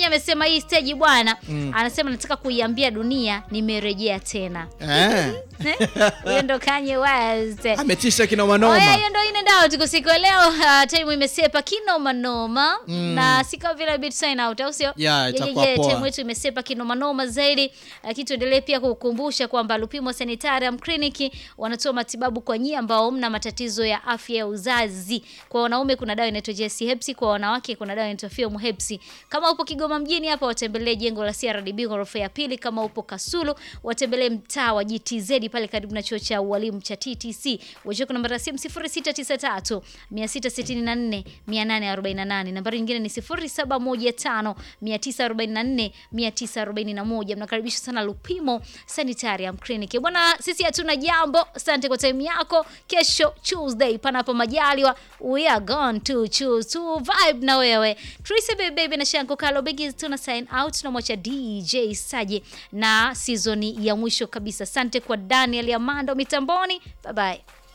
amesema hii stage bwana, anasema nataka kuiambia dunia nimerejea tena. Eh, Huyo ndo Kanye West. ametisha kinoma Oya, noma. hiyo ndo ine ndao tuko siku ya leo. Uh, time imesepa kinoma noma na si kama vile bit sign out au sio? Yeah, itakuwa yeah, poa. time yetu imesepa kinoma noma zaidi. Lakini tuendelee pia kukukumbusha kwamba Lupimo Sanitarium Clinic wanatoa matibabu kwa nyie ambao mna matatizo ya afya ya uzazi. Kwa wanaume kuna dawa inaitwa JC Hepsi, kwa wanawake kuna dawa inaitwa Film Hepsi. Kama upo Kigoma mjini hapa watembelee jengo la CRDB ghorofa ya pili. Kama upo Kasulu watembelee mtaa wa GTZ pale karibu na chuo cha ualimu cha TTC. Wachukua namba ya simu 0693 664 848. Nambari nyingine ni 0715 944 941. Mnakaribishwa sana Lupimo Sanitarium Clinic. Bwana, sisi hatuna jambo. Asante kwa time yako. Kesho Tuesday, panapo majaliwa, we are going to choose to vibe na wewe. Tracy Baby Baby na Shanko Kalo Biggs tuna sign out, tunamwacha DJ Saje na season ya mwisho kabisa. Asante kwa Daniel Amando mitamboni. Bye bye.